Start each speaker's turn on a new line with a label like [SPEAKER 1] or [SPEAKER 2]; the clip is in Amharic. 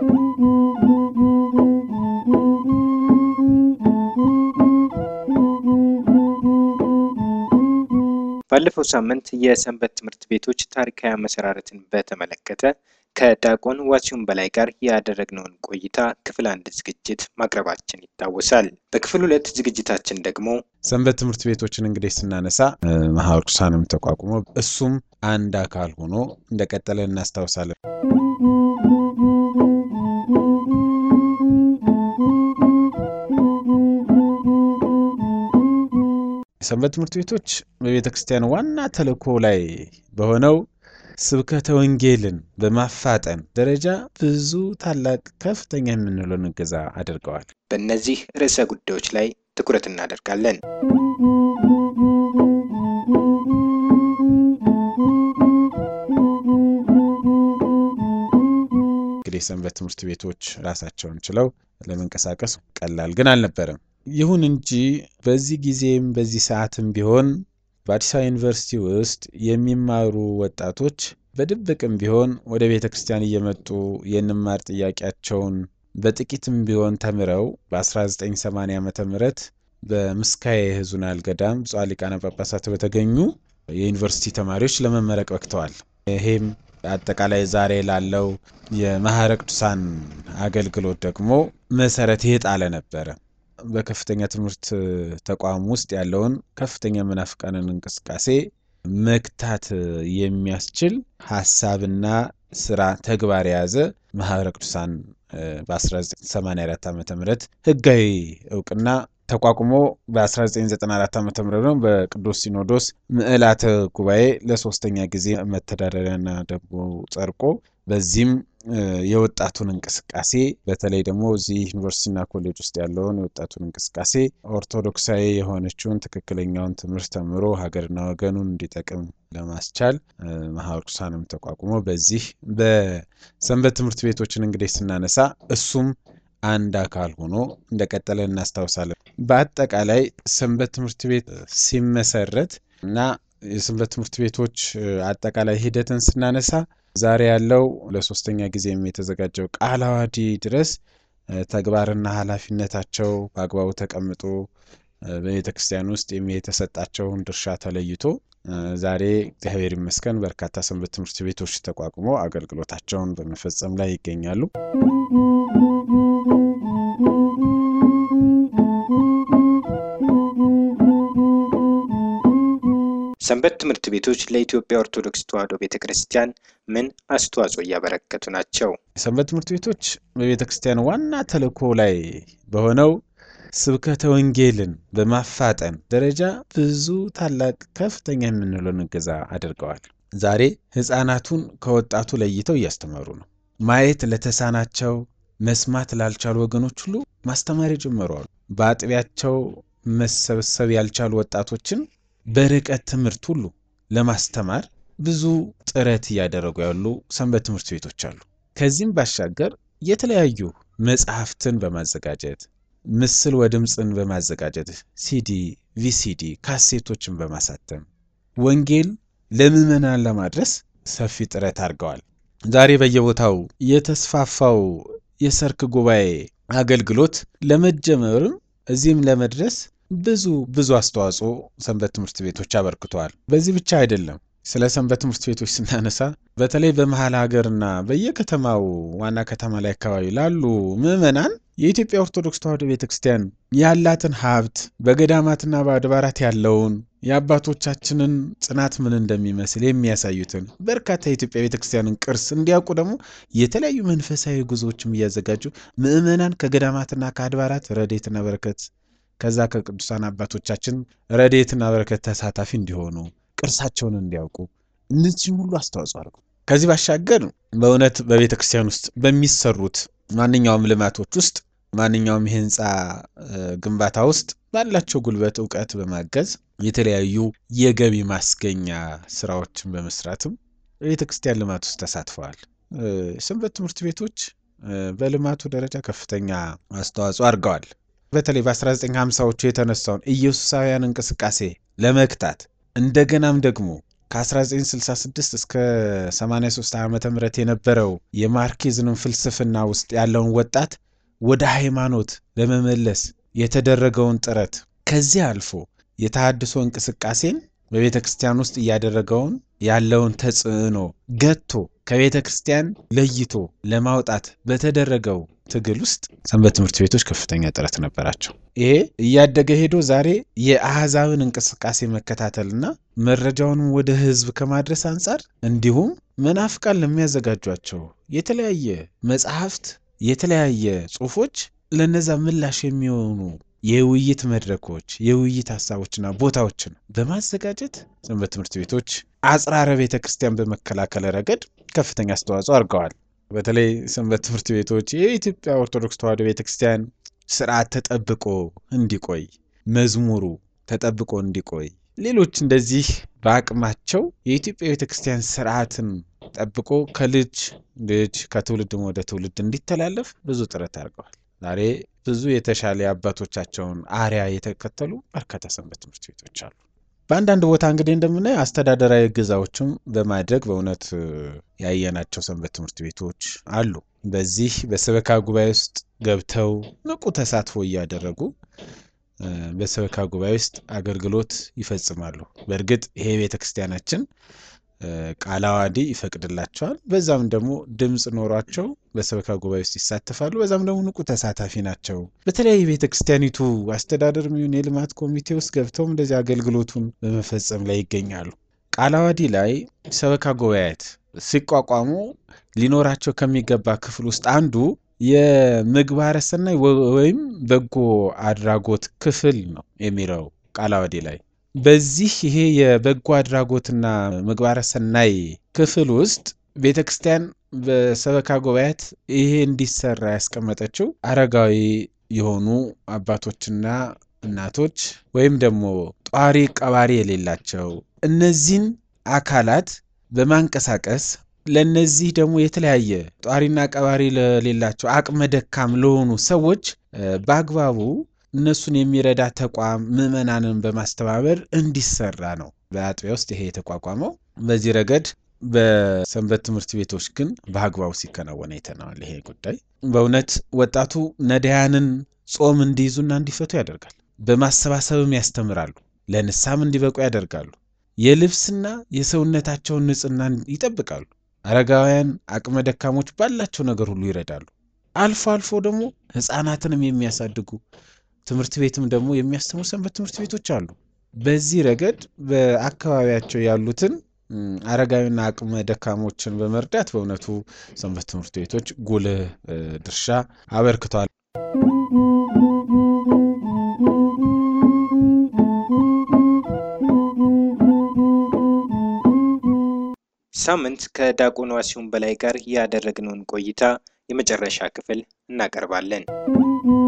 [SPEAKER 1] ባለፈው ሳምንት የሰንበት ትምህርት ቤቶች ታሪካዊ አመሰራረትን በተመለከተ ከዲያቆን ዋሲሁን በላይ ጋር ያደረግነውን ቆይታ ክፍል አንድ ዝግጅት ማቅረባችን ይታወሳል። በክፍል ሁለት ዝግጅታችን ደግሞ
[SPEAKER 2] ሰንበት ትምህርት ቤቶችን እንግዲህ ስናነሳ ማህበረ ቅዱሳንም ተቋቁሞ እሱም አንድ አካል ሆኖ እንደቀጠለ እናስታውሳለን። ሰንበት ትምህርት ቤቶች በቤተ ክርስቲያን ዋና ተልእኮ ላይ በሆነው ስብከተ ወንጌልን በማፋጠን ደረጃ ብዙ ታላቅ ከፍተኛ የምንለውን እገዛ አድርገዋል።
[SPEAKER 1] በእነዚህ ርዕሰ ጉዳዮች ላይ ትኩረት እናደርጋለን።
[SPEAKER 2] እንግዲህ ሰንበት ትምህርት ቤቶች ራሳቸውን ችለው ለመንቀሳቀስ ቀላል ግን አልነበረም። ይሁን እንጂ በዚህ ጊዜም በዚህ ሰዓትም ቢሆን በአዲስ አበባ ዩኒቨርሲቲ ውስጥ የሚማሩ ወጣቶች በድብቅም ቢሆን ወደ ቤተ ክርስቲያን እየመጡ የንማር ጥያቄያቸውን በጥቂትም ቢሆን ተምረው በ1980 ዓ ም በምስካየ ኅዙናን ገዳም ብፁዓን ሊቃነ ጳጳሳት በተገኙ የዩኒቨርሲቲ ተማሪዎች ለመመረቅ በቅተዋል። ይሄም አጠቃላይ ዛሬ ላለው የማህበረ ቅዱሳን አገልግሎት ደግሞ መሰረት የጣለ ነበረ። በከፍተኛ ትምህርት ተቋም ውስጥ ያለውን ከፍተኛ መናፍቃንን እንቅስቃሴ መግታት የሚያስችል ሀሳብና ስራ ተግባር የያዘ ማህበረ ቅዱሳን በ1984 ዓ ም ህጋዊ እውቅና ተቋቁሞ በ1994 ዓ ም ደግሞ በቅዱስ ሲኖዶስ ምዕላተ ጉባኤ ለሶስተኛ ጊዜ መተዳደሪያና ደንቡ ጸድቆ በዚህም የወጣቱን እንቅስቃሴ በተለይ ደግሞ እዚህ ዩኒቨርሲቲና ኮሌጅ ውስጥ ያለውን የወጣቱን እንቅስቃሴ ኦርቶዶክሳዊ የሆነችውን ትክክለኛውን ትምህርት ተምሮ ሀገርና ወገኑን እንዲጠቅም ለማስቻል ማህበረ ቅዱሳንም ተቋቁሞ በዚህ በሰንበት ትምህርት ቤቶችን እንግዲህ ስናነሳ እሱም አንድ አካል ሆኖ እንደቀጠለ እናስታውሳለን። በአጠቃላይ ሰንበት ትምህርት ቤት ሲመሰረት እና የሰንበት ትምህርት ቤቶች አጠቃላይ ሂደትን ስናነሳ ዛሬ ያለው ለሶስተኛ ጊዜም የተዘጋጀው ቃለ ዓዋዲ ድረስ ተግባርና ኃላፊነታቸው በአግባቡ ተቀምጦ በቤተ ክርስቲያን ውስጥ የተሰጣቸውን ድርሻ ተለይቶ ዛሬ እግዚአብሔር ይመስገን በርካታ ሰንበት ትምህርት ቤቶች ተቋቁሞ አገልግሎታቸውን በመፈጸም ላይ ይገኛሉ።
[SPEAKER 1] ሰንበት ትምህርት ቤቶች ለኢትዮጵያ ኦርቶዶክስ ተዋሕዶ ቤተ ክርስቲያን ምን አስተዋጽኦ እያበረከቱ ናቸው?
[SPEAKER 2] ሰንበት ትምህርት ቤቶች በቤተ ክርስቲያን ዋና ተልእኮ ላይ በሆነው ስብከተ ወንጌልን በማፋጠን ደረጃ ብዙ ታላቅ ከፍተኛ የምንለውን እገዛ አድርገዋል። ዛሬ ሕፃናቱን ከወጣቱ ለይተው እያስተማሩ ነው። ማየት ለተሳናቸው፣ መስማት ላልቻሉ ወገኖች ሁሉ ማስተማር ጀምረዋል። በአጥቢያቸው መሰብሰብ ያልቻሉ ወጣቶችን በርቀት ትምህርት ሁሉ ለማስተማር ብዙ ጥረት እያደረጉ ያሉ ሰንበት ትምህርት ቤቶች አሉ። ከዚህም ባሻገር የተለያዩ መጽሐፍትን በማዘጋጀት ምስል ወድምፅን በማዘጋጀት ሲዲ፣ ቪሲዲ፣ ካሴቶችን በማሳተም ወንጌል ለምዕመናን ለማድረስ ሰፊ ጥረት አድርገዋል። ዛሬ በየቦታው የተስፋፋው የሰርክ ጉባኤ አገልግሎት ለመጀመርም እዚህም ለመድረስ ብዙ ብዙ አስተዋጽኦ ሰንበት ትምህርት ቤቶች አበርክተዋል። በዚህ ብቻ አይደለም። ስለ ሰንበት ትምህርት ቤቶች ስናነሳ በተለይ በመሀል ሀገርና በየከተማው ዋና ከተማ ላይ አካባቢ ላሉ ምዕመናን የኢትዮጵያ ኦርቶዶክስ ተዋሕዶ ቤተ ክርስቲያን ያላትን ሀብት በገዳማትና በአድባራት ያለውን የአባቶቻችንን ጽናት ምን እንደሚመስል የሚያሳዩትን በርካታ የኢትዮጵያ ቤተ ክርስቲያንን ቅርስ እንዲያውቁ ደግሞ የተለያዩ መንፈሳዊ ጉዞዎችም እያዘጋጁ ምዕመናን ከገዳማትና ከአድባራት ረድኤትና በረከት ከዛ ከቅዱሳን አባቶቻችን ረድኤትና በረከት ተሳታፊ እንዲሆኑ ቅርሳቸውን እንዲያውቁ እነዚህም ሁሉ አስተዋጽኦ አድርጉ። ከዚህ ባሻገር በእውነት በቤተ ክርስቲያን ውስጥ በሚሰሩት ማንኛውም ልማቶች ውስጥ ማንኛውም የህንፃ ግንባታ ውስጥ ባላቸው ጉልበት እውቀት በማገዝ የተለያዩ የገቢ ማስገኛ ስራዎችን በመስራትም በቤተ ክርስቲያን ልማት ውስጥ ተሳትፈዋል። ሰንበት ትምህርት ቤቶች በልማቱ ደረጃ ከፍተኛ አስተዋጽኦ አድርገዋል። በተለይ በ1950ዎቹ የተነሳውን ኢየሱሳውያን እንቅስቃሴ ለመግታት እንደገናም ደግሞ ከ1966 እስከ 83 ዓ ም የነበረው የማርኪዝንም ፍልስፍና ውስጥ ያለውን ወጣት ወደ ሃይማኖት ለመመለስ የተደረገውን ጥረት ከዚህ አልፎ የተሃድሶ እንቅስቃሴን በቤተ ክርስቲያን ውስጥ እያደረገውን ያለውን ተጽዕኖ ገቶ ከቤተ ክርስቲያን ለይቶ ለማውጣት በተደረገው ትግል ውስጥ ሰንበት ትምህርት ቤቶች ከፍተኛ ጥረት ነበራቸው። ይሄ እያደገ ሄዶ ዛሬ የአሕዛብን እንቅስቃሴ መከታተልና መረጃውንም ወደ ሕዝብ ከማድረስ አንጻር እንዲሁም መናፍቃን ለሚያዘጋጇቸው የተለያየ መጽሐፍት፣ የተለያየ ጽሑፎች ለነዛ ምላሽ የሚሆኑ የውይይት መድረኮች፣ የውይይት ሀሳቦችና ቦታዎችን በማዘጋጀት ሰንበት ትምህርት ቤቶች አጽራረ ቤተ ክርስቲያን በመከላከል ረገድ ከፍተኛ አስተዋጽኦ አድርገዋል። በተለይ ሰንበት ትምህርት ቤቶች የኢትዮጵያ ኦርቶዶክስ ተዋሕዶ ቤተ ክርስቲያን ስርዓት ተጠብቆ እንዲቆይ፣ መዝሙሩ ተጠብቆ እንዲቆይ፣ ሌሎች እንደዚህ በአቅማቸው የኢትዮጵያ ቤተ ክርስቲያን ስርዓትን ጠብቆ ከልጅ ልጅ ከትውልድም ወደ ትውልድ እንዲተላለፍ ብዙ ጥረት አድርገዋል። ዛሬ ብዙ የተሻለ የአባቶቻቸውን አርያ የተከተሉ በርካታ ሰንበት ትምህርት ቤቶች አሉ። በአንዳንድ ቦታ እንግዲህ እንደምናየው አስተዳደራዊ እገዛዎችም በማድረግ በእውነት ያየናቸው ሰንበት ትምህርት ቤቶች አሉ። በዚህ በሰበካ ጉባኤ ውስጥ ገብተው ንቁ ተሳትፎ እያደረጉ በሰበካ ጉባኤ ውስጥ አገልግሎት ይፈጽማሉ። በእርግጥ ይሄ ቤተ ክርስቲያናችን ቃለ ዓዋዲ ይፈቅድላቸዋል። በዛም ደግሞ ድምፅ ኖሯቸው በሰበካ ጉባኤ ውስጥ ይሳተፋሉ። በዛም ደግሞ ንቁ ተሳታፊ ናቸው። በተለያዩ ቤተ ክርስቲያኒቱ አስተዳደር የሚሆን የልማት ኮሚቴ ውስጥ ገብተውም እንደዚህ አገልግሎቱን በመፈጸም ላይ ይገኛሉ። ቃለ ዓዋዲ ላይ ሰበካ ጉባኤያት ሲቋቋሙ ሊኖራቸው ከሚገባ ክፍል ውስጥ አንዱ የምግባረ ሰናይ ወይም በጎ አድራጎት ክፍል ነው የሚለው ቃለ ዓዋዲ ላይ በዚህ ይሄ የበጎ አድራጎትና ምግባረ ሰናይ ክፍል ውስጥ ቤተ ክርስቲያን በሰበካ ጉባኤያት ይሄ እንዲሰራ ያስቀመጠችው አረጋዊ የሆኑ አባቶችና እናቶች ወይም ደግሞ ጧሪ ቀባሪ የሌላቸው እነዚህን አካላት በማንቀሳቀስ ለነዚህ ደግሞ የተለያየ ጧሪና ቀባሪ ለሌላቸው አቅመ ደካም ለሆኑ ሰዎች በአግባቡ እነሱን የሚረዳ ተቋም ምዕመናንን በማስተባበር እንዲሰራ ነው በአጥቢያ ውስጥ ይሄ የተቋቋመው። በዚህ ረገድ በሰንበት ትምህርት ቤቶች ግን በአግባቡ ሲከናወን አይተነዋል። ይሄ ጉዳይ በእውነት ወጣቱ ነዳያንን ጾም እንዲይዙና እንዲፈቱ ያደርጋል። በማሰባሰብም ያስተምራሉ። ለንስሐም እንዲበቁ ያደርጋሉ። የልብስና የሰውነታቸውን ንጽህና ይጠብቃሉ። አረጋውያን፣ አቅመ ደካሞች ባላቸው ነገር ሁሉ ይረዳሉ። አልፎ አልፎ ደግሞ ሕፃናትንም የሚያሳድጉ ትምህርት ቤትም ደግሞ የሚያስተምሩ ሰንበት ትምህርት ቤቶች አሉ። በዚህ ረገድ በአካባቢያቸው ያሉትን አረጋዊና አቅመ ደካሞችን በመርዳት በእውነቱ ሰንበት ትምህርት ቤቶች ጉልህ ድርሻ አበርክተዋል።
[SPEAKER 1] ሳምንት ከዲያቆን ዋሲሁን በላይ ጋር ያደረግነውን ቆይታ የመጨረሻ ክፍል እናቀርባለን።